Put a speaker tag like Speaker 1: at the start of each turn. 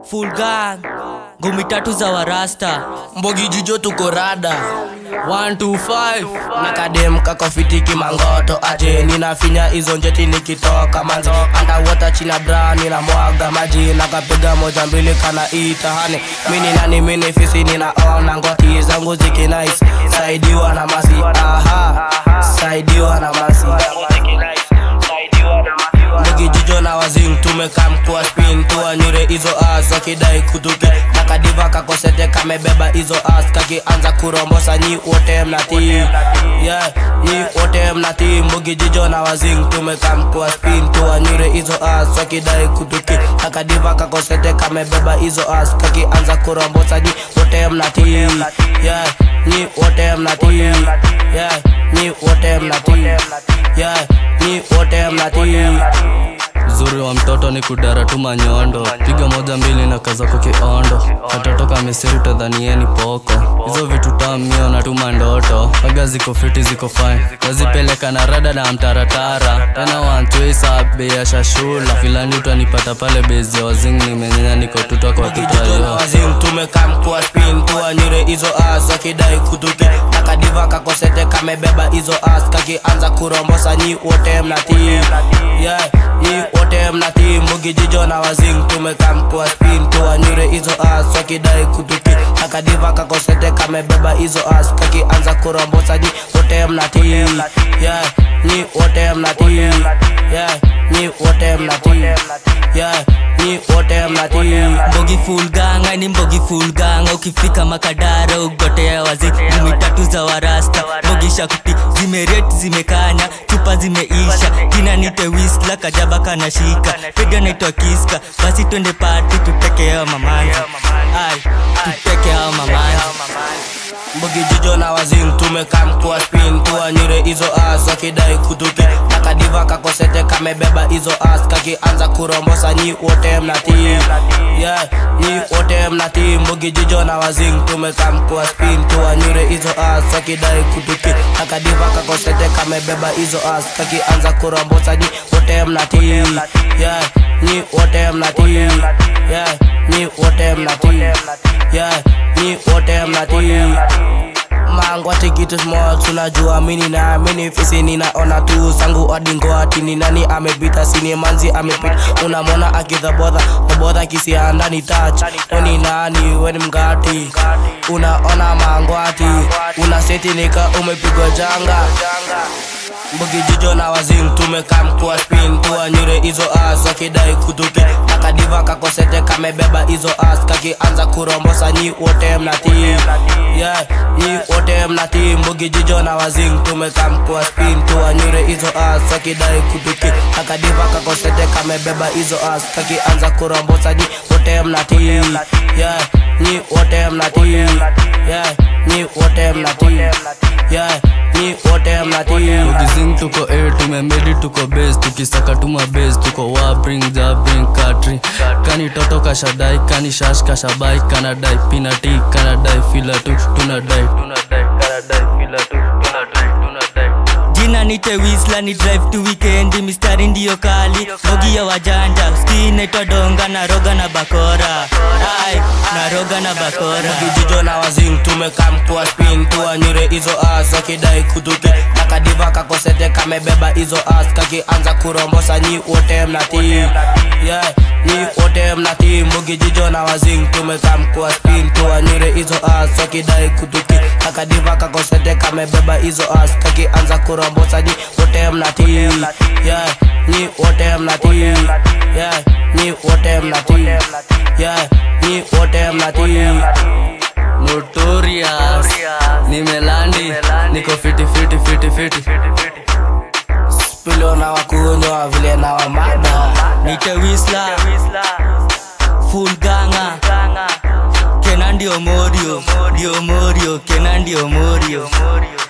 Speaker 1: full gang ngumi tatu za warasta
Speaker 2: mbogi jijo tuko rada 125 na kadem kakofitiki mangoto aje ninafinya hizo njeti nikitoka manzi andawota china bra nina mwaga maji nakapiga moja mbili kana itahane mini nani mini fisi ninaona ngoti zangu zikinais saidiwa na masi aha saidiwa na masi mbogi jijo na wazing tumekam kuwa spin tuwanyure hizo as wakidai kuduke na kadiva kakosete kamebeba hizo as kakianza kurombosa nyi wote mnatii yeah, nyi wote mnatii mbogi jijo na wazing tumekam kuwa spin tuwanyure hizo as wakidai kuduke na kadiva kakosete kamebeba hizo as kakianza kurombosa nyi wote mnatii yeah, nyi wote mnatii yeah, nyi wote mnatii yeah, nyi wote mnatii
Speaker 3: uzuri wa mtoto ni kudara tu manyondo piga moja mbili na kazako kiondo katoto kamesiri utadhanieni poko hizo vitu tamio na tuma ndoto aga ziko fiti ziko fine nazipeleka na rada na mtaratara tena wantwisa bei ya shashula filani utanipata pale bezi ya wazing nimenyenya niko tuta kwa
Speaker 2: Kijito na
Speaker 3: tutayo
Speaker 2: wazing tumekam kuwa spin tuwanyure hizo as wakidai kuduke na kadiva kakosete kamebeba hizo as kakianza kurombosa nyi wote mnatii yeah, nyi wote mnatii mbugi jijo na wazing tumekam kuwa spin tuwanyure hizo as wakidai kuduke na kadiva kakosete kamebeba hizo as kakianza kurombosa nyi wote mnatii yeah, nyi wote mnatii yeah, nyi wote mnatii yeah, nyi wote mnatii
Speaker 1: mbogi full gang ni mbogi full gang ukifika makadara ugotea wazi ngumi tatu za warasta mbogi shakuti zimereti zimekanya chupa zimeisha jina nite wisla kajaba kana shika piga naitwa kiska basi twende pati tutekeo mamanzi ai tutekeo mamanzi
Speaker 2: mbogi jijo na wazing tumekam kuwa spin tuwanyure hizo as wakidai kuduke na kadiva kakosete kamebeba hizo as kakianza kurombosa nyi wote mnatii yeah, nyi wote mnatii mbogi jijo na wazing tumekam kuwa spin tuwanyure hizo as wakidai kuduke na kadiva kakosete kamebeba hizo as kakianza kurombosa nyi wote mnatii yeah, nyi wote mnatii yeah, nyi wote mnatii yeah, nyi wote mnatii mango tikitu small tunajua mini na mini fisi ninaona tu sangu adingo ati ni nani amepita sini manzi amepita unamwona akidhabodha dhabodha kisia ndani touch weni nani weni mgati unaona mango ati una seti nika umepigwa janga mbugi jijo na wazing tumekam kuwa spin tuwanyure hizo as wakidai kuduke na kadiva kakosete kamebeba hizo as kakianza kurombosa nyi wote mnatii yeah, nyi wote mnatii mbugi jijo na wazing tumekam kuwa spin tuwanyure hizo as wakidai kuduke na kadiva kakosete kamebeba hizo as kakianza kurombosa nyi wote mnatii yeah, nyi wote mnatii yeah, nyi wote mnatii yeah, nyi wote mnatii
Speaker 3: Ukizing tuko A tumemedi tuko base tukisaka tuma base tuko wa bring ja bring country kani toto kashadai kani shash kashabai kanadai pinati kanadai fila tu tunadai tunadai kanadai fila tu tunadai tunadai
Speaker 1: jina nite wisla ni drive to weekend mistari ndiyo kali mogi ya wajanja ski naitwa donga na roga na bakora ai na roga na bakora
Speaker 2: kijijo na wazing tumekam kuwa spin tuwanyure hizo as wakidai kuduke na kadiva kakosete kamebeba hizo as kakianza kurombosa nyi wote mnatii yeah, nyi wote mnatii mbugi jijo na wazing tumekam kuwa spin tuwanyure hizo as wakidai kuduke na kadiva kakosete kamebeba hizo as kakianza kurombosa nyi wote mnatii yeah, nyi wote mnatii yeah, nyi wote mnatii yeah, nyi wote mnatii
Speaker 3: notorious nimelandi niko fiti fiti fiti fiti
Speaker 2: Spilo na wakunywa vile na wamada
Speaker 1: nite wisla full ganga kena ndio morio ndio morio kena ndio morio